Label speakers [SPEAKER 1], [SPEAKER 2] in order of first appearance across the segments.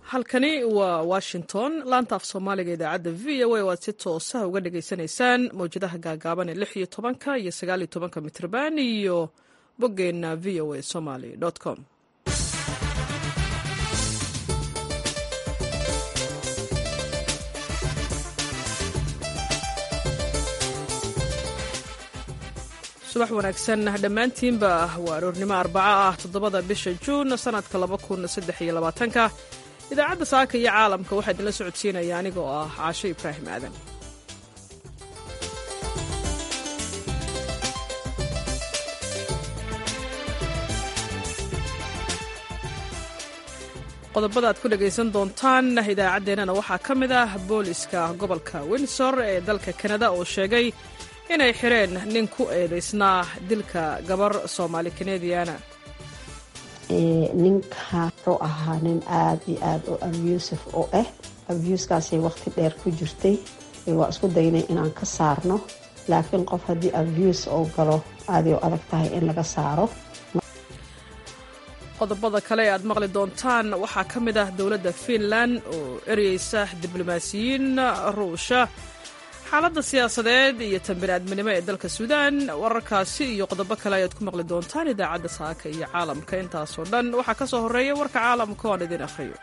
[SPEAKER 1] halkani waa washington laanta af soomaaliga idaacadda v o a waad si toosa uga dhagaysanaysaan mawjadaha gaagaaban ee lix iyo tobanka iyo sagaal iyo tobanka mitrban iyo boggeenna v o a somaly com subax wanaagsan dhammaantiinba waa aroornimo arbaco ah toddobada bisha juun sannadka laba kun saddex iyo labaatanka idaacadda saaka iyo caalamka waxaa idinla socodsiinaya anigoo ah caasho ibraahim aadan qodobada aad ku dhegaysan doontaan idaacaddeenana waxaa ka mid ah booliska gobolka windsor ee dalka kanada oo sheegay inay xireen nin ku eedaysnaa dilka gabar soomaali kanadiana
[SPEAKER 2] ninka wuxuu ahaa nin aada iyo aada u abusif oo ah abuuskaasay waqti dheer ku jirtay waa isku daynay inaan ka saarno laakiin qof haddii abus oo galo aaday u adag tahay in laga saaro
[SPEAKER 1] qodobada kale e aad maqli doontaan waxaa ka mid ah dowladda fiinland oo ereyeysa diblomaasiyiin ruusha xaaladda siyaasadeed iyo tan bini'aadminimo ee dalka suudaan wararkaasi iyo qodobo kale ayaad ku maqli doontaan idaacadda saaka iyo caalamka intaasoo dhan waxaa ka soo horreeya warka caalamka oo aan idin akhriyo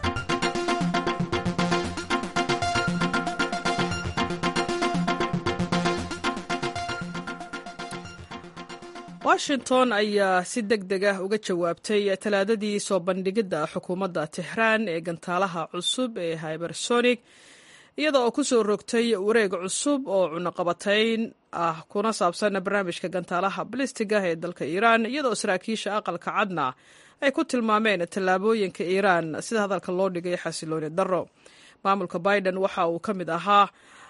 [SPEAKER 1] washington ayaa si deg deg ah uga jawaabtay talaadadii soo bandhigidda xukuumadda tehraan ee gantaalaha cusub ee hybersonic iyada oo ku soo rogtay wareeg cusub oo cunaqabatayn ah kuna saabsan barnaamijka gantaalaha balistiga ee dalka iiraan iyadaoo saraakiisha aqalka cadna ay ku tilmaameen tallaabooyinka iiraan sida hadalka loo dhigay xasilooni darro maamulka biden waxa uu ka mid ahaa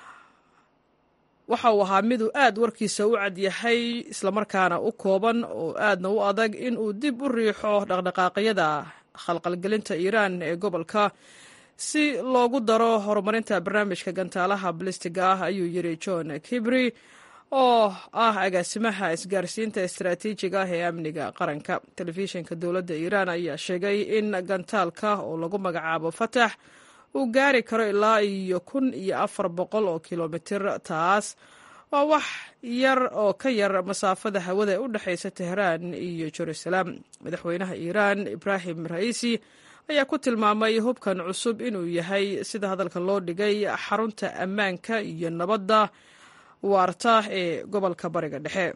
[SPEAKER 1] waxa uu ahaa miduu aad warkiisa u cad yahay islamarkaana u kooban oo aadna u adag in uu dib u riixo dhaqdhaqaaqyada khalqalgelinta iiraan ee gobolka si loogu daro horumarinta barnaamijka gantaalaha balistiga ah ayuu yiri john kibri oo ah agaasimaha isgaarsiinta istaraatiijiga ah ee amniga qaranka telefishinka dowladda iiraan ayaa sheegay in gantaalka oo lagu magacaabo fatax uu gaari karo ilaa iyo kun iyo afar boqol oo kilomitir taas waa wax yar oo ka yar masaafada hawada ee u dhexaysa tehraan iyo jerusalem madaxweynaha iiraan ibraahim ra'iisi ayaa ku tilmaamay hubkan cusub inuu yahay sida hadalka loo dhigay xarunta ammaanka iyo nabadda waarta ee gobolka bariga dhexe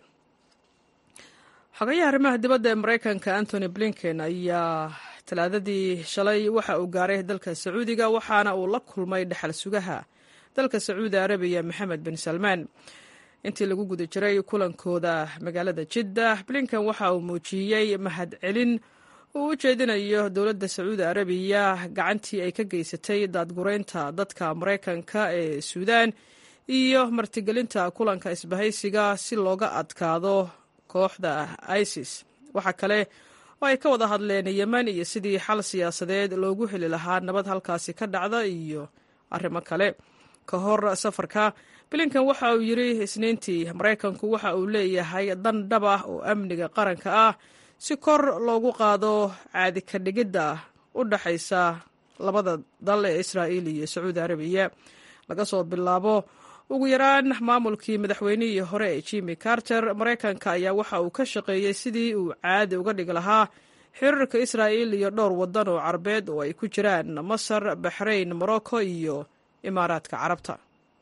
[SPEAKER 1] xogayaha arrimaha dibadda ee maraykanka antony blinken ayaa talaadadii shalay waxa uu gaaray dalka sacuudiga waxaana uu la kulmay dhexal sugaha dalka sacuudi arabiya maxamed bin salmaan intii lagu guda jiray kulankooda magaalada jidda blinken waxa uu muujiyey mahadcelin uu u jeedinayo dowladda sacuudi arabiya gacantii ay ka geysatay daadgureynta dadka maraykanka ee suudaan iyo martigelinta kulanka isbahaysiga si looga adkaado kooxda isis waxaa kale oo ay ka wada hadleen yemen iyo sidii xal siyaasadeed loogu heli lahaa nabad halkaasi ka dhacda iyo arrimo kale ka hor safarka blinken waxa uu yidri isniintii maraykanku waxa uu leeyahay dan dhab ah oo amniga qaranka ah si kor loogu qaado caadi ka dhigidda u dhaxaysa labada dal ee israa'iil iyo sacuudi arabiya laga soo bilaabo ugu yaraan maamulkii madaxweynihii hore ee jimi carter maraykanka ayaa waxa uu ka shaqeeyey sidii uu caadi uga dhigi lahaa xiriirka israa'iil iyo dhowr waddan oo carabeed oo ay ku jiraan masar baxrayn morocco iyo imaaraadka carabta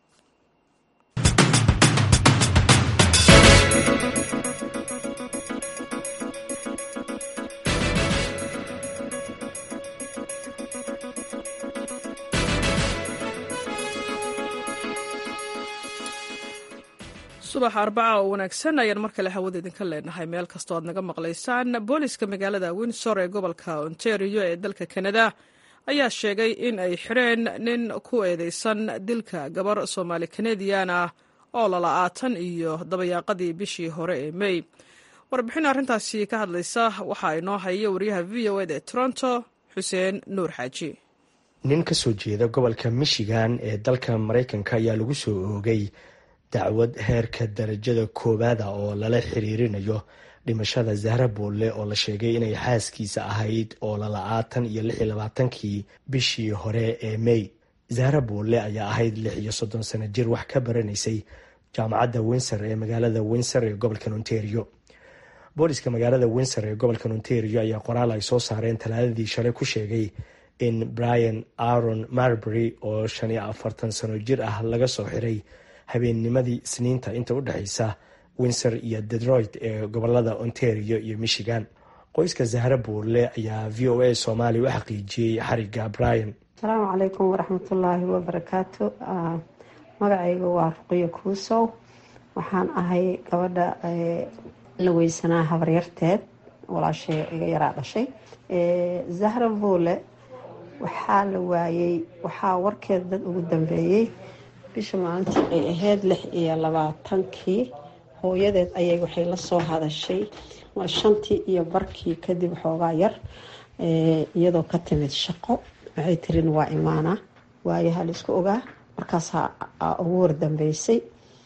[SPEAKER 1] subax arbaca oo wanaagsan ayaan mar kale hawada idinka leenahay meel kastoo aad naga maqlaysaan booliska magaalada windsor ee gobolka ontario ee dalka kanada ayaa sheegay in ay xireen nin ku eedeysan dilka gabar soomaali kanadian ah oo lala-aatan iyo dabayaaqadii bishii hore ee mey warbixin arrintaasi ka hadlaysa waxaa inoo haya wariyaha v o ed ee toronto xuseen nuur xaaji
[SPEAKER 3] nin ka soo jeeda gobolka michigan ee dalka maraykanka ayaa lagu soo oogay dacwad heerka darajada koowaada oo lala xiriirinayo dhimashada zahra boolle oo la sheegay inay xaaskiisa ahayd oo lala-aatan iyo lix iyo labaatankii bishii hore ee may zahra boolle ayaa ahayd lix iyo soddon sano jir wax ka baranaysay jaamacadda windsor ee magaalada windsor ee gobolka ontario booliska magaalada windsor ee gobolka ontario ayaa qoraal ay soo saareen talaadadii shalay ku sheegay in brian aron marbury oo shan iyo afartan sano jir ah laga soo xiray habeennimadii isniinta inta u dhexeysa windsor iyo detroit ee gobolada ontario iyo michigan qoyska zahra buurle ayaa v o a soomaaliya u xaqiijiyey xariga brian
[SPEAKER 2] asalaamu calaykum waraxmatullaahi wabarakaatu magacayga waa ruqiyo kuusow waxaan ahay gabadha la weysanaa habaryarteed walaashay iga yaraa dhashay zahra buule waxaa la waayey waxaa warkeed dad ugu dambeeyey bisha maalintii ay ahayd lix iyo labaatankii hooyadeed ayay waxay la soo hadashay waa shantii iyo barkii kadib xoogaa yar iyadoo ka timid shaqo waxay tirin waa imaana waayaha la isku ogaa markaasaa ugu wardambeysay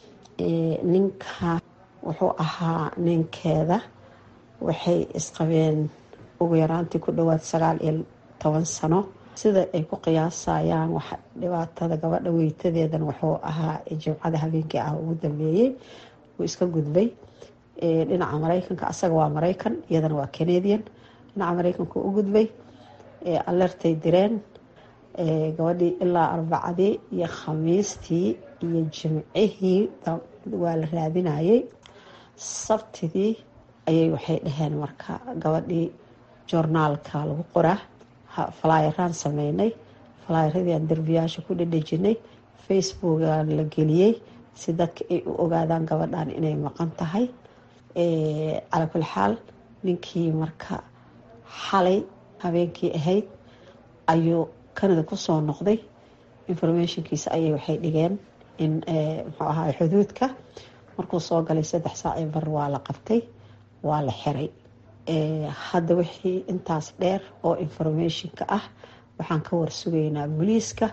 [SPEAKER 2] ninka wuxuu ahaa ninkeeda waxay isqabeen ugu yaraantii ku dhawaad sagaal iyo toban sano sida ay ku qiyaasayaan wax dhibaatada gabadha weytadeedan wuxuu ahaa jimcada habeenkii ah ugu dambeeyey wuu iska gudbay dhinaca mareykanka asaga waa mareykan iyadana waa canadian dhinaca mareykanka u gudbay alertay direen gabadhii ilaa arbacadii iyo khamiistii iyo jimcihii waa la raadinayay sabtidii ayay waxay dhaheen marka gabadhii joornaalka lagu qoraa falaayaraan sameynay falaayaradii aan derbiyaasha ku dhedhejinay facebookaan la geliyey si dadka ay u ogaadaan gabadhan inay maqan tahay calaa kuli xaal ninkii marka xalay habeenkii ahayd ayuu canada kusoo noqday informationkiisa ayay waxay dhigeen in muxuu ahaa xuduudka markuu soo galay saddex saaci bar waa la qabtay waa la xiray hadda wixii intaas dheer oo informationka ah waxaan ka warsugaynaa booliiska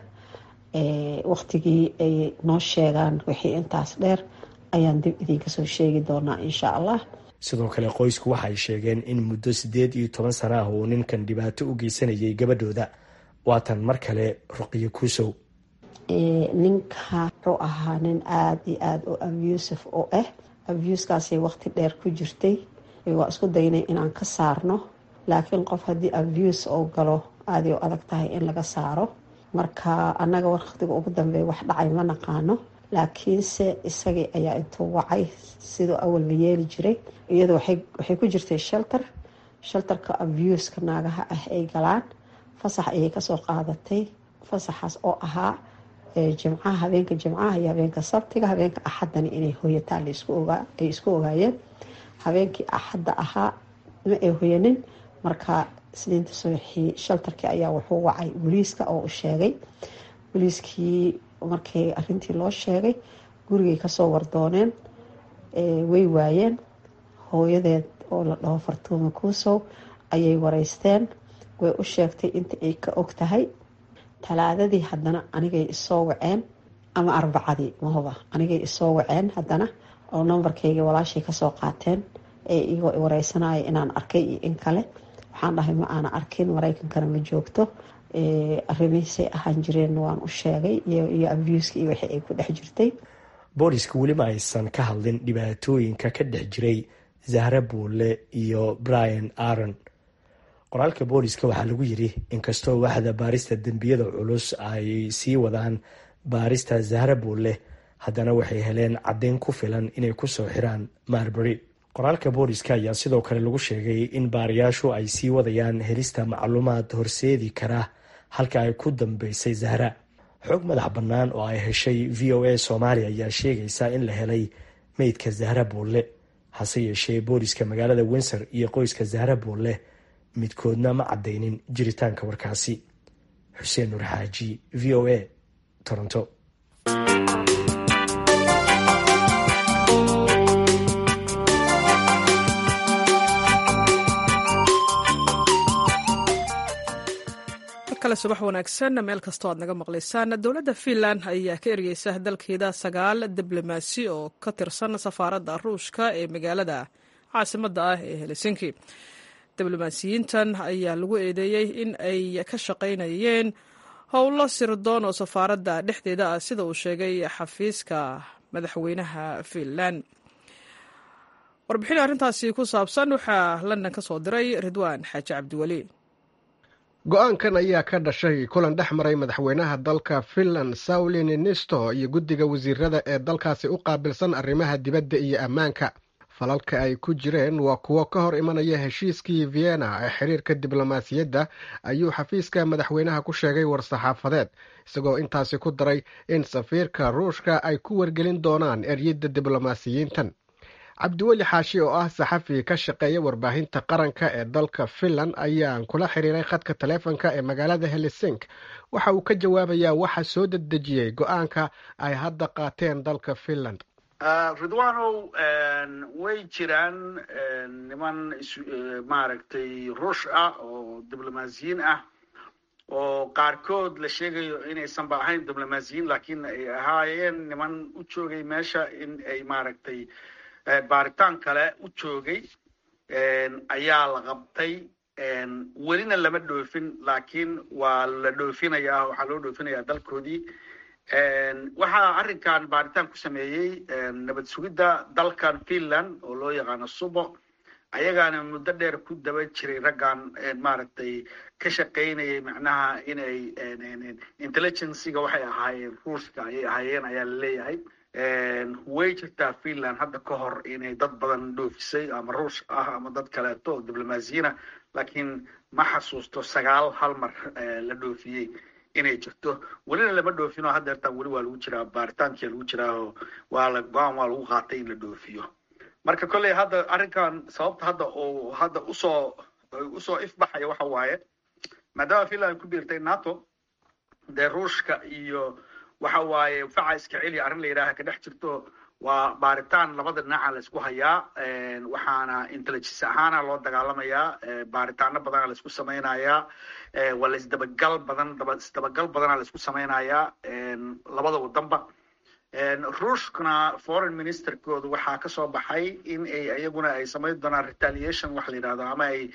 [SPEAKER 2] waqtigii ay noo sheegaan wixii intaas dheer ayaan dib idinka soo sheegi doonaa insha allah
[SPEAKER 3] sidoo kale qoysku waxay sheegeen in muddo siddeed iyo toban sano ah uu ninkan dhibaato u geysanayay gabadhooda waatan mar kale ruqiyo kuusow
[SPEAKER 2] ninka wuxuu ahaa nin aada iyo aada u abusive oo ah abuskaasay waqti dheer ku jirtay waa isku daynay inaan ka saarno laakiin qof haddii abuse oo galo aaday u adag tahay in laga saaro marka annaga waqtiga ugu dambeeya wax dhacay ma naqaano laakiinse isagii ayaa intuu wacay siduu awalba yeeli jiray iyadu waxay ku jirtay shelter shelterka abuska naagaha ah ay galaan fasax ayay kasoo qaadatay fasaxaas oo ahaa jimcaha habeenka jimcaha iyo habeenka sabtiga habeenka axadani inay hoyataan ay isku ogaayeen habeenkii axadda ahaa ma ay hoyanin marka isniinta subaxii shaltarkii ayaa wuxuu wacay booliiska oo u sheegay booliiskii markii arintii loo sheegay gurigay kasoo wardooneen way waayeen hooyadeed oo la dhaho fartuuma kuusow ayay wareysteen way u sheegtay inta ay ka og tahay talaadadii haddana anigay isoo waceen ama arbacadii mahoba anigay isoo waceen haddana oo nambarkayga walaashay kasoo qaateen ee igoo wareysanaya inaan arkay iyo in kale waxaan dhahay ma aana arkin mareykankana ma joogto arrimihiisay ahaan jireen waan u sheegay iyo abuska iyo wixii ay ku dhex jirtay
[SPEAKER 3] booliska weli ma aysan ka hadlin dhibaatooyinka ka dhex jiray zahra buule iyo brian aron qoraalka booliska waxaa lagu yiri inkastoo waaxda baarista dembiyada culus ay sii wadaan baarista zahra buule haddana waxay heleen caddeyn ku filan inay kusoo xiraan marbury qoraalka booliska ayaa sidoo kale lagu sheegay in baarayaashu ay sii wadayaan helista macluumaad horseedi kara halka ay ku dambeysay zahra xog madax bannaan oo ay heshay v o a soomaaliya ayaa sheegaysa in la helay meydka zahra buulle hase yeeshee booliska magaalada windsor iyo qoyska zahra buulle midkoodna ma caddaynin jiritaanka warkaasi xuseen nur xaaji v o a toronto
[SPEAKER 1] kale subax wanaagsan meel kastoo aad naga maqlaysaan dowladda finland ayaa ka ergeysa dalkeeda sagaal diblomaasi oo ka tirsan safaaradda ruushka ee magaalada caasimadda ah ee helsinki diblomaasiyiintan ayaa lagu eedeeyey in ay ka shaqaynayeen howlo sirdoon oo safaaradda dhexdeeda ah sida uu sheegay xafiiska madaxweynaha finland warbixin arrintaasi ku saabsan waxaa london ka soo diray ridwaan xaaji cabdiweli
[SPEAKER 4] go-aankan ayaa ka dhashay kulan dhex maray madaxweynaha dalka finland sauli ninisto iyo guddiga wasiirada ee dalkaasi u qaabilsan arrimaha dibadda iyo ammaanka falalka ay ku jireen waa kuwo ka hor imanaya heshiiskii vienna ee xiriirka diblomaasiyadda ayuu xafiiska madaxweynaha ku sheegay war-saxaafadeed isagoo intaasi ku daray in safiirka ruushka ay ku wargelin doonaan eryadda diblomaasiyiintan cabdiweli xaashi oo ah saxafi ka shaqeeya warbaahinta qaranka ee dalka finland ayaan kula xiriiray khadka taleefonka ee magaalada helesink waxa uu ka jawaabayaa waxa soo dedejiyey go-aanka ay hadda qaateen dalka finland
[SPEAKER 5] ridwanow way jiraan niman maaragtay ruush ah oo diblomaasiyiin ah oo qaarkood la sheegayo inaysanba ahayn diblomaasiyiin laakiin ay ahaayeen niman u joogay meesha in ay maaragtay baaritaan kale u joogay ayaa la qabtay welina lama dhoofin laakiin waa la dhoofinayaa waxaa loo dhoofinayaa dalkoodii waxaa arrinkan baaritaan ku sameeyey nabad sugidda dalkan finland oo loo yaqaano subo ayagaana muddo dheer ku daba jiray raggan maaragtay ka shaqaynayay macnaha inay intelligenciga waxay ahaayeen ruushka ayay ahaayeen ayaa la leeyahay way jirtaa finland hadda ka hor inay dad badan dhoofisay ama ruush ah ama dad kaleeto oo diblomaasiyiina laakiin ma xasuusto sagaal hal mar la dhoofiyey inay jirto welina lama dhoofinoo haddeertaan weli waa lagu jiraa baaritaankia lagu jiraaoo waa la go-aan waa lagu qaatay in la dhoofiyo marka kolley hadda arrinkan sababta hadda oo hadda usoo usoo ifbaxaya waxa waaye maadaama finland ku biirtay nato dee ruushka iyo waxa waaye faca iska celiya arrin la yidhaaha ka dhex jirto waa baaritaan labada dhinaca la isku hayaa waxaana intelligence ahaana loo dagaalamayaa baaritaano badana la isku samaynayaa waa la isdabagal badan isdabagal badana la isku samaynayaa labada wadanba ruushkana foreign ministerkooda waxaa kasoo baxay in ay iyaguna ay samayn doonaan retaliation waxa la yidhahdo ama ay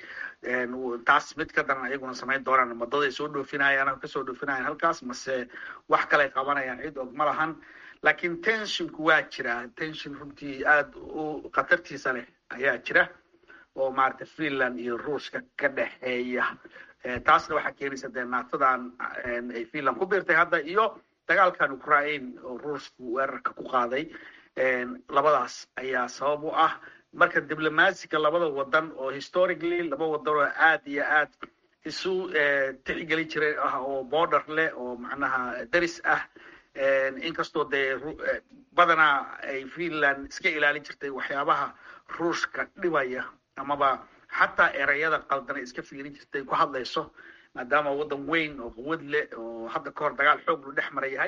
[SPEAKER 5] taas mid ka daran ayaguna samayn doonaan madaday soo dhoofinayaan ama kasoo dhoofinayaan halkaas mase wax kale qabanayaan cid og ma lahan laakiin tenshinku waa jira tension runtii aada u khatartiisa leh ayaa jira oo maaragtay finland iyo ruushka ka dhexeeya taasna waxaa keenaysa dee naatadan ay finland ku biirtay hadda iyo dagaalkan ukraine oo ruushku weerarka ku qaaday labadaas ayaa sabab u ah marka diblomaasiga labada wadan oo historically laba wadan oo aad iyo aad isu tixgeli jiray ah oo border leh oo macnaha daris ah inkastoo dee badanaa ay finland iska ilaalin jirtay waxyaabaha ruushka dhibaya amaba xataa ereyada qaldana iska fiirin jirtay ku hadlayso maadaama waddan weyn oo quwad leh oo hadda ka hor dagaal xoog lu dhex mara yahay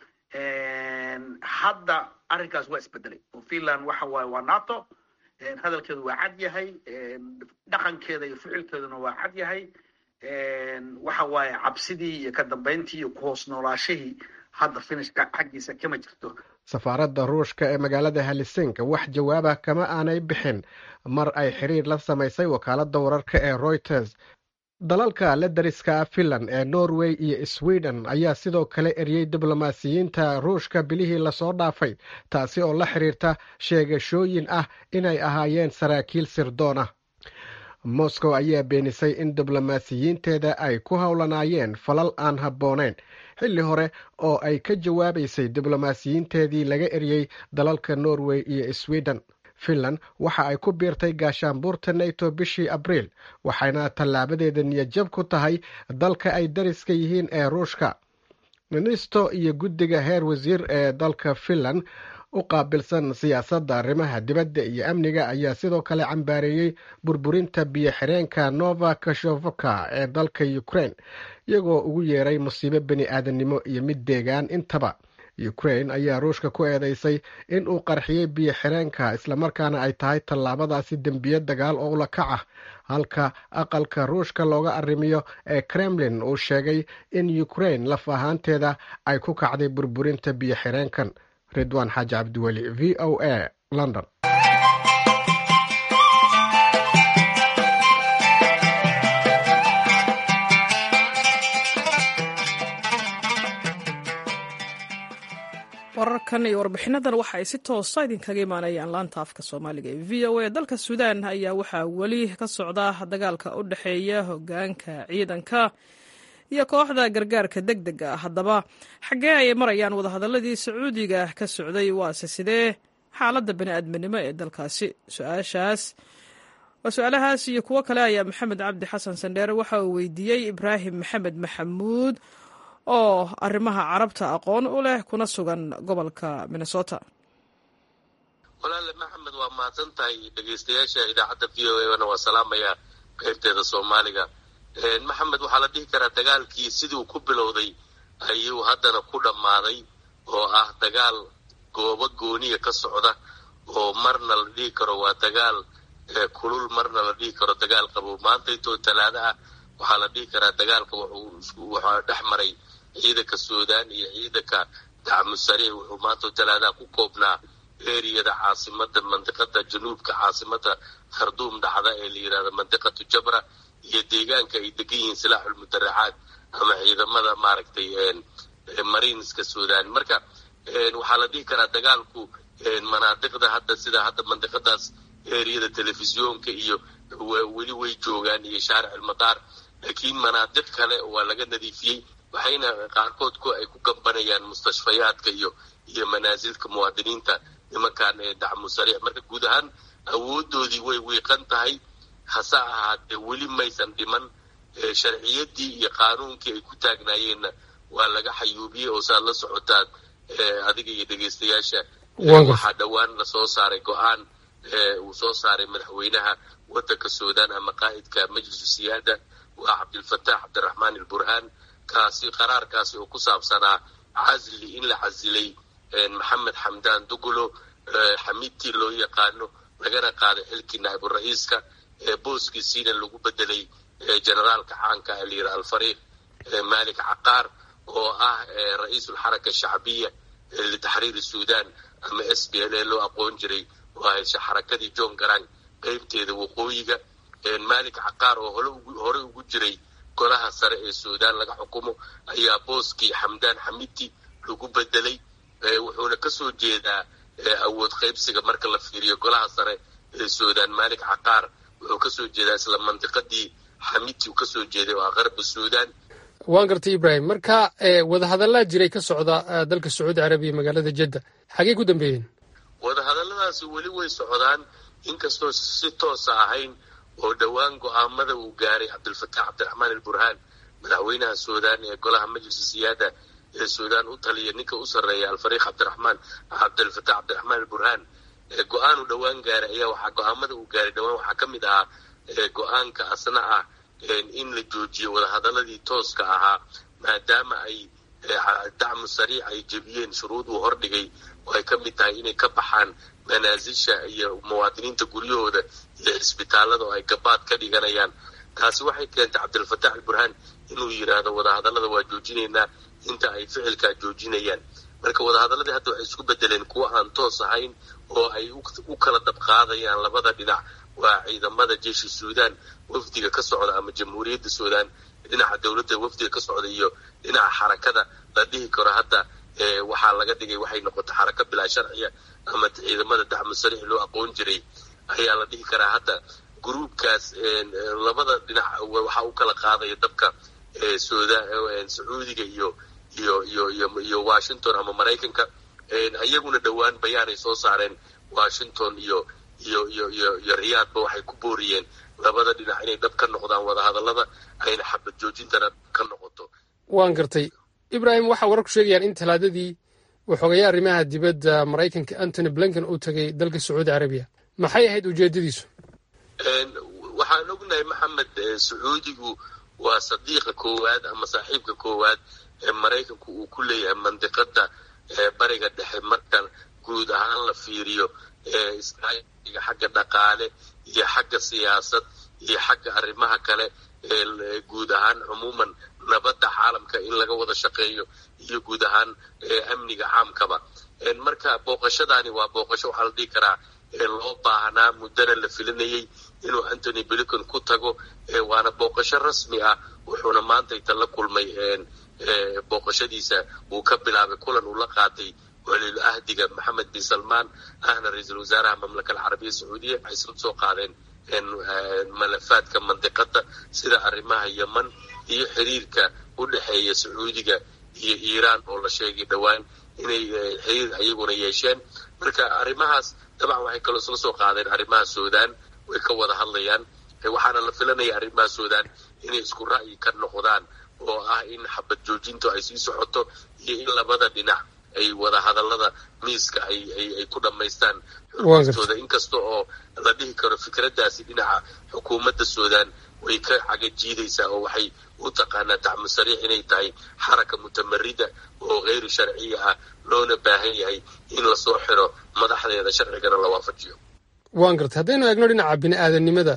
[SPEAKER 5] hadda arrinkaas waa isbedelay oo finland waxa waaye waa nato hadalkeedu waa cad yahay dhaqankeeda iyo ficilkeeduna waa cad yahay waxa waaye cabsidii iyo ka dambayntii iyo ku hoos noolaashihii hadda finishka xaggiisa kama jirto
[SPEAKER 4] safaaradda ruushka ee magaalada helsinka wax jawaaba kama aanay bixin mar ay xiriir la samaysay wakaaladda wararka ee reuters dalalka la dariska finland ee norway iyo sweden ayaa sidoo kale eriyey diblomaasiyiinta ruushka bilihii lasoo dhaafay taasi oo la xiriirta sheegashooyin ah inay ahaayeen saraakiil sirdoon ah moscow ayaa beenisay in diblomaasiyiinteeda ay ku howlanaayeen falal aan habbooneyn xilli hore oo ay ka jawaabaysay diblomaasiyiinteedii laga eriyey dalalka norway iyo sweden finland waxa ay ku biirtay gaashaanbuurta nato bishii abriil waxayna tallaabadeeda niyadjab ku tahay dalka ay dariska yihiin ee ruushka ministo iyo guddiga heer wasiir ee dalka finland u qaabilsan siyaasadda arrimaha dibadda iyo amniga ayaa sidoo kale cambaareeyey burburinta biyo xireenka nova kashovoka ee dalka ukraine iyagoo ugu yeeray musiibo bini aadannimo iyo mid deegaan intaba ukraine ayaa ruushka ku eedeysay in uu qarxiyey biyo xireenka islamarkaana ay tahay tallaabadaasi dembiye dagaal oo ula kac ah halka aqalka ruushka looga arrimiyo ee kremlin uu sheegay in ukraine laf ahaanteeda ay ku kacday burburinta biyo xireenkan ridwaan xaaji cabdiweli v o a london
[SPEAKER 1] wararkan iyo warbixinadan waxa ay si toosa idinkaga imaanayaan laanta afka soomaaliga ee v o a dalka suudaan ayaa waxaa weli ka socda dagaalka u dhexeeya hogaanka ciidanka iyo kooxda gargaarka deg dega ah haddaba xaggee ayay marayaan wadahadaladii sacuudiga ka socday waase sidee xaaladda bani-aadminimo ee dalkaasi su-aashaas waa su-aalahaas iyo kuwo kale ayaa maxamed cabdi xasan sandheere waxa uu weydiiyey ibraahim maxamed maxamuud oo arrimaha carabta aqoon u leh kuna sugan gobolka minnesota
[SPEAKER 6] walaale maxamed waa mahadsan tahay dhegeystayaasha idaacadda v o a na waa salaamaya qaybteeda soomaaliga maxamed waxaa la dhihi karaa dagaalkii siduu ku bilowday ayuu haddana ku dhammaaday oo ah dagaal goobo gooniya ka socda oo marna la dhihi karo waa dagaal kulul marna la dhihi karo dagaal qabow maanta intoo talaado ah waxaa la dhihi karaa dagaalka waxaa dhex maray ciidanka suudaan iyo ciidanka dacmu sariix wuxuu maanta talaadaha ku koobnaa eriyada caasimada mandiqada januubka caasimada kharduum dhacda ee la yirahdo mandiqatu jabra iyo deegaanka ay degan yihiin silaaxulmudaracaad ama ciidamada maaragtay mariinska suudaan marka waxaa la dhihi karaa dagaalku manaadiqda hadda sida hadda mandiqadaas eriyada telefisyoonka iyo weli way joogaan iyo shaaric almadaar laakiin manaadiq kale waa laga nadiifiyey waxayna qaarkood ay ku gambanayaan mustashfayaadka iyo iyo manaasilka muwaadiniinta nimankan dacmu sariix marka guud ahaan awoodoodii way wiiqan tahay hase ahaatee weli maysan dhiman sharciyadii iyo qaanuunkii ay ku taagnaayeenna waa laga xayuubiyey oo saad la socotaan adiga iyo dhegeystayaasha waxaa dhowaan lasoo saaray go-aan uu soo saaray madaxweynaha wadanka suudaan ama qaa'idka majlisu siyaada waa cabdilfataax cabdiraxmaan alburhaan kaasi qaraarkaasi oo ku saabsanaa casli in la casilay maxamed xamdaan dugulo xamiidtii loo yaqaano lagana qaaday xilkii naaibura'iiska booskiisiina lagu bedelay generaalka caanka alyira alfariiq malik caqaar oo ah ra-iisulxaraka shacbiya litaxriiri suudaan ama s b l a loo aqoon jiray oo ahayd xarakadii john garang qeybteeda waqooyiga malik caqaar oo hore ugu jiray golaha sare ee suudaan laga xukumo ayaa booskii xamdaan xamidi lagu bedelay wuxuuna kasoo jeedaa awood qaybsiga marka la fiiriyo golaha sare ee suudaan malik caqaar wuxuu kasoo jeedaa isla mandiqadii xamidi uu kasoo jeeday oo ah qarbi suudaan
[SPEAKER 7] waan gartay ibrahim marka wadahadallaa jiray ka socda dalka sacuudi carabiya magaalada jedda xagey ku dambeeyeen
[SPEAKER 6] wadahadalladaasi weli way socdaan inkastoo si toosa ahayn oo dhowaan go-aamada uu gaaray cabdilfataax cabdiraxmaan alburhaan madaxweynaha suudaan ee golaha majlisa siyaada ee suudaan u taliya ninka u sarreeya alfariiq cabdiraxmaan cabdilfataax cabdiraxmaan alburhaan go-aanu dhowaan gaaray ayaa waxaa go-aamada uu gaaray dhowaan waxaa ka mid ahaa go-aanka asna ah in la joojiyo wadahadaladii tooska ahaa maadaama ay dacmu sariic ay jebiyeen shuruud uu hordhigay oo ay ka mid tahay inay ka baxaan manaasisha iyo muwaadiniinta guryahooda iyo cisbitaalada oo ay gabaad ka dhiganayaan taasi waxay keentay cabdilfataax alburhaan inuu yidhaahdo wadahadallada waa joojinaynaa inta ay ficilkaa joojinayaan marka wadahadaladii hadda waxay isku bedeleen kuwo aan toos ahayn oo ay u kala dabqaadayaan labada dhinac waa ciidamada jeeshi suudaan wafdiga ka socda ama jamhuuriyadda suudaan dhinaca dowladda wafdiga ka socda iyo dhinaca xarakada la dhihi karo hadda waxaa laga dhigay waxay noqotay xaraka bilaa sharciya ama ciidamada dacmu sariix loo aqoon jiray ayaa la dhihi karaa hadda gruubkaas labada dhinac waxaa u kala qaadaya dabka sacuudiga iyo iyo iyo iyo iyo washington ama maraykanka iyaguna dhowaan bayaanay soo saareen washington iyo iyo iyo iyo iyo riyaadba waxay ku booriyeen labada dhinac inay dhab ka noqdaan wadahadallada ayna xabad joojintana ka noqoto
[SPEAKER 7] waan gartay ibrahim waxaa warar ku sheegayaan in talaadadii waxoogaya arrimaha dibadda maraykanka antony blinken uu tegay dalka sacuudi carabiya maxay ahayd ujeedadiisu
[SPEAKER 6] waxaan ognahay maxamed sacuudigu waa sadiiqa koowaad ama saaxiibka koowaad ee maraykanku uu ku leeyahay mandiqada bariga dhexe marka guud ahaan la fiiriyo iskaaiga xagga dhaqaale iyo xagga siyaasad iyo xagga arrimaha kale ee guud ahaan cumuuman nabadda caalamka in laga wada shaqeeyo iyo guud ahaan amniga caamkaba marka booqashadaani waa booqasho waxaa la dhihi karaa loo baahnaa muddana la filinayay inuu antony blinken ku tago waana booqasho rasmi ah wuxuuna maanta inta la kulmay booqashadiisa uu ka bilaabay kulan uu la qaatay waliil ahdiga maxamed bin salmaan ahna ra-iisul wasaaraha mamlaka alcarabiya sacuudiya waxay isla soo qaadeen malafaadka mandiqada sida arrimaha yeman iyo xiriirka u dhexeeya sacuudiga iyo iiraan oo la sheegay dhowaan inay xiriir ayaguna yeesheen marka arrimahaas dabcan waxay kaloo isla soo qaadeen arrimaha suudaan way ka wada hadlayaan waxaana la filanaya arrimaha suudaan inay isku ra'yi ka noqdaan oo ah in xabad joojintu ay sii socoto iyo in labada dhinac ay wada hadallada miiska ay ku dhammaystaan xurgistooda inkasta oo la dhihi karo fikraddaasi dhinaca xukuumadda suudaan way ka cagajiidaysaa oo waxay u taqaanaa tacmu sariix inay tahay xaraka mutamarida oo keyru sharciya ah loona baahan yahay in lasoo xiro madaxdeeda sharcigana la waafajiyo
[SPEAKER 7] waan gartay haddaynu eegno dhinaca bini aadanimada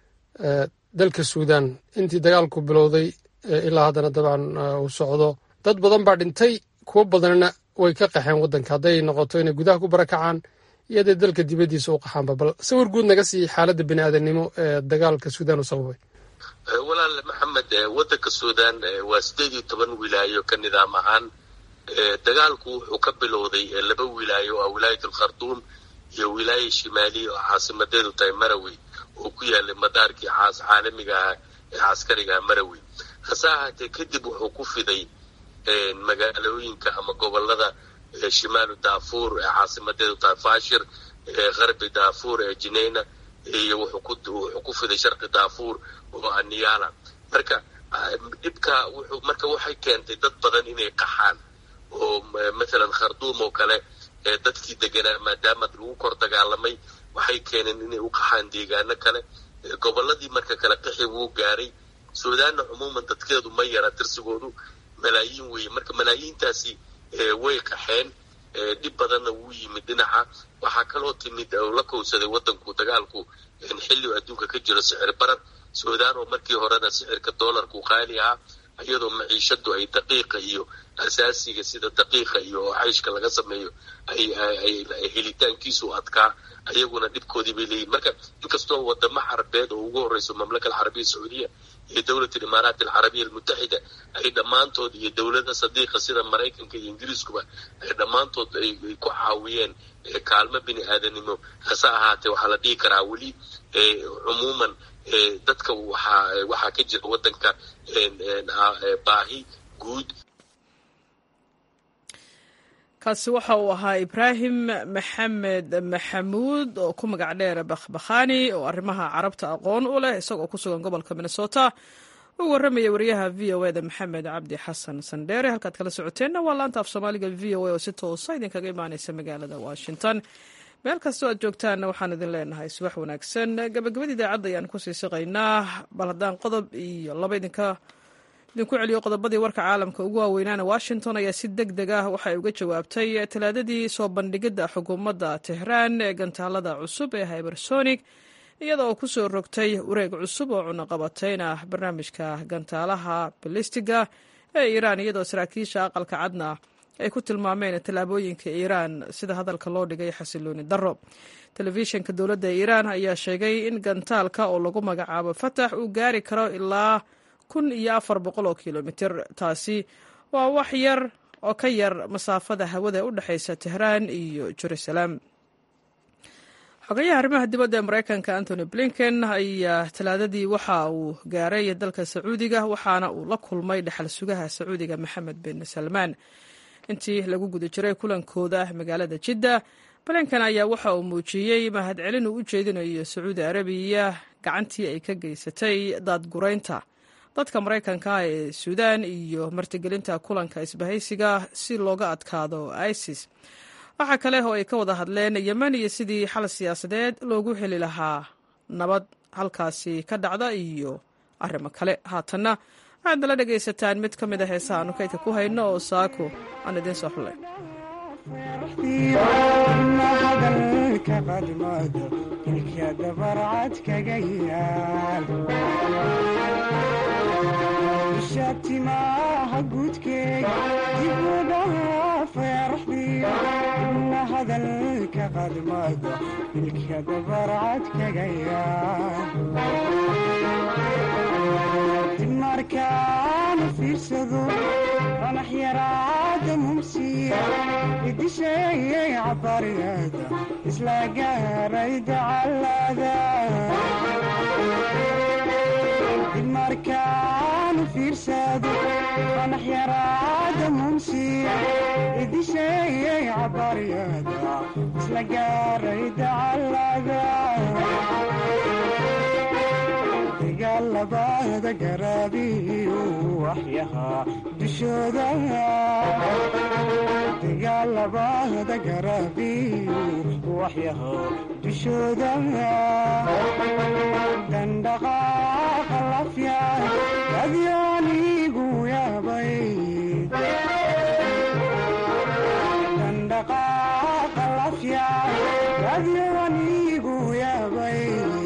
[SPEAKER 7] dalka suudaan intii dagaalku bilowday ilaa haddana dabcan uu socdo dad badan baa dhintay kuwo badanna way ka qaxeen waddanka hadday noqoto inay gudaha ku barakacaan iyo hadday dalka dibaddiisa u qaxaanba bal sawir guud naga sii xaaladda bini aadanimo ee dagaalka suudaan u sababay
[SPEAKER 6] walaal maxamed waddanka suudaan waa sideed iyo toban wilaayo ka nidaam ahaan dagaalku wuxuu ka bilowday laba wilaayo oo ah wilaayat alkharduum iyo wilaaya shimaaliya oo caasimadeedu tahay marawi oo ku yaalay madaarkii caas caalamiga ah ee caskariga ah marawi hase ahaatee kadib wuxuu ku fiday magaalooyinka ama gobolada shimaalu daafuur ee caasimadeedu tahay fashir qarbi daafuur ee jineyna iyo wuxuu ku fiday sharqi daafuur oo ah niyala marka dhibka wuxuu marka waxay keentay dad badan inay qaxaan oo mathalan kharduum oo kale dadkii deganaa maadaama lagu kor dagaalamay waxay keeneen inay u qaxaan deegaano kale gobolladii marka kale qixi wuu gaaray suudaanna cumuuman dadkeedu ma yara tirsigoodu malaayiin weeye marka malaayiintaasi way qaxeen dhib badanna wuu yimid dhinaca waxaa kaloo timid oo la kowsaday waddanku dagaalku xilli adduunka ka jiro sicir barar suudaan oo markii horena sicirka doolarku qaali ahaa iyadoo maciishadu ay daqiiqa iyo asaasiga sida daqiiqa iyo cayshka laga sameeyo ay helitaankiisu adkaa ayaguna dhibkoodii bay leeyihin marka inkastoo wadamo carabeed oo ugu horeyso mamlaka alcarabiya sacuudiya iyo dowlat alimaaraat alcarabiya almutaxida ay dhammaantood iyo dowlada sadiiqa sida maraykanka iyo ingiriiskuba ay dhammaantood ay ku caawiyeen kaalmo bini aadanimo hase ahaatee waxaa la dhihi karaa weli cumuuman dadka waxaa waxaa ka jira waddanka baahi guud
[SPEAKER 1] kaasi waxa uu ahaa ibraahim maxamed maxamuud oo ku magac dheer bakhbakhani oo arrimaha carabta aqoon u leh isagoo ku sugan gobolka minnesota u warramaya wariyaha v o eda maxamed cabdi xasan sandheere halkaad kala socoteenna waa laanta af soomaaliga v o a oo si toosa idinkaga imaaneysa magaalada washington meel kastoo aad joogtaanna waxaan idin leenahay subax wanaagsan gabagabada idaacadda ayaan kusii siqaynaa bal haddaan qodob iyo laba idinka idinku celiyo qodobadii warka caalamka ugu waaweynaana washington ayaa si deg deg ah waxay uga jawaabtay talaadadii soo bandhigidda xukuumadda tehraan ee gantaalada cusub ee hybersonic iyada oo kusoo rogtay wareeg cusub oo cunaqabatayna barnaamijka gantaalaha balistiga ee iiraan iyadoo saraakiisha aqalka cadna ay ku tilmaameen tallaabooyinka iiraan sida hadalka loo dhigay xasilooni darro telefishinka dowladda iiraan ayaa sheegay in gantaalka oo lagu magacaabo fatax uu gaari karo ilaa kun iyo afar boqol oo kilomitir taasi waa wax yar oo ka yar masaafada hawada u dhexaysa tehraan iyo jerusalem xogayaha arrimaha dibadda ee maraykanka antony blinken ayaa talaadadii waxa uu gaaray dalka sacuudiga waxaana uu la kulmay dhexal sugaha sacuudiga maxamed bin salmaan intii lagu guda jiray kulankooda magaalada jidda blinken ayaa waxa uu muujiyey mahadcelin uu u jeedinayo sacuudi arabiya gacantii ay ka geysatay daadguraynta dadka maraykanka ah ee suudaan iyo martigelinta kulanka isbahaysiga si looga adkaado isis waxaa kale oo ay ka wada hadleen yemen iyo sidii xal siyaasadeed loogu heli lahaa nabad halkaasi ka dhacda iyo arrimo kale haatanna waxaad nala dhegaysataan mid ka mid a heesaha aanu kaydka ku hayno oo saako aan idiin soo xullay
[SPEAKER 8] shatimaha guudkeega dibudhaha feeraxdiyo ibna hadalka qadmada ilka dabarcad kaga yaadib markaana fiirsado qanax yaraada mumsi farxdii idisheeyey cabariyada isla gaaray dacalada dib markaanu fiirsado qanax yaraada mumsiya idisheeyey cabariyada isla gaaray dacalada dagaalabada garaabiyu waxyahaa dushooda dagaalabada garaabiyu waxyahaa dushooda dandhaqaaqa lafya adyaanigu yaabay dandhaqaaqa lafya adyaanigu yaabay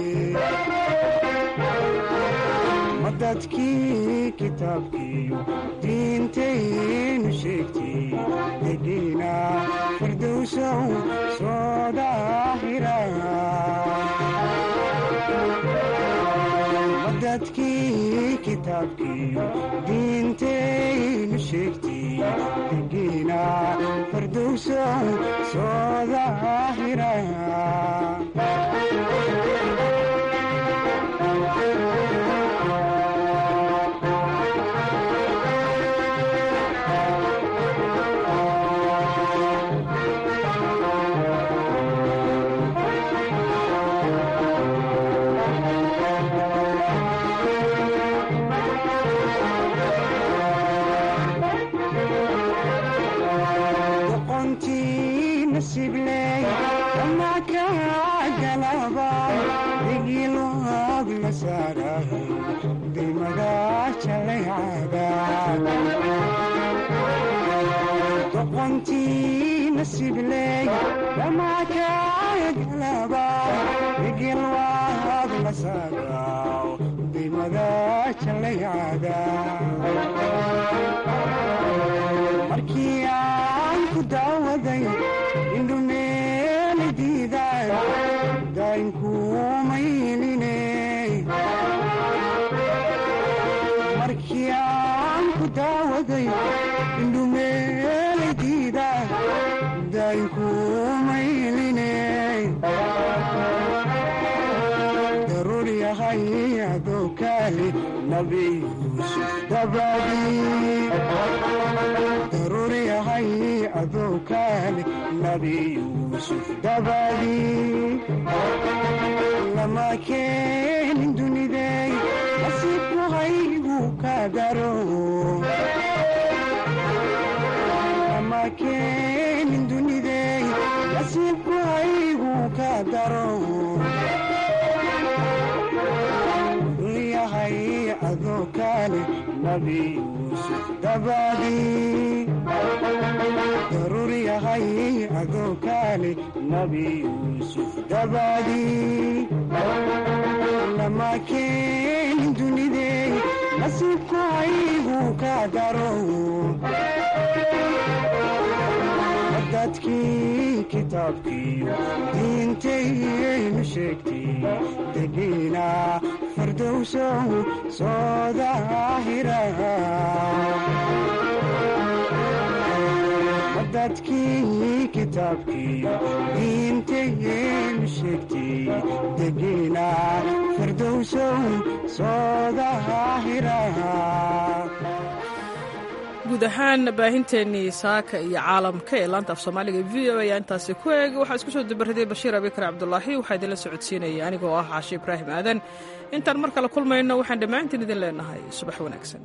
[SPEAKER 8] dadkii kitaabkiiyo diintaynu sheegtay degiina firdowsow soo daahira dadkii kitaabkiiyo diintaynu sheegtay degiina firdowsow soo daahira doqontii nasibley dhammaakaagalaba igilwaad la saagaw dimada jalaycada markii aan ku daawaday indhumeeli diiday daynkuumayline markii aan ku daawaday indhumeeli diida daynkuumayline daruur yahay adoo kaali nabi yuusuf dabadii daruur yahay adoo kaali nabi yuusuf dabadii lama keenin dunidey nasiibku haygu ka daro lama keenin dunidey nasiibku haygu ka daro yahay adoo kaali nabi yuusuf dabadii daruur yahay adoo kaali nabi yuusuf dabadii lama keenin dunidey nasiibku haygu ka daro dadkii kitaabkiiyo diintaynu sheegtay degiina firdowsow soo daahira dadkii kitaabkiiyo diintaynu sheegtay degiina firdowsow soo daahira
[SPEAKER 1] guud ahaan baahinteennii saaka iyo caalamka ee laanta af soomaaliga v o ayaa intaasi ku eeg waxaa isku soo dubaraday bashiir abikar cabdulaahi waxaa idinla socodsiinaya anigoo ah caashi ibraahim aadan intaan mar kale kulmayno waxaan dhammaantiin idin leenahay subax wanaagsan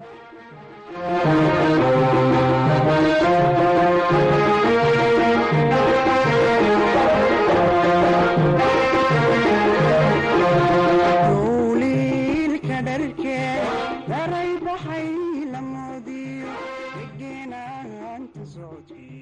[SPEAKER 8] dowliilka dharkee daray baxay la moodiyo degenaanta socodkii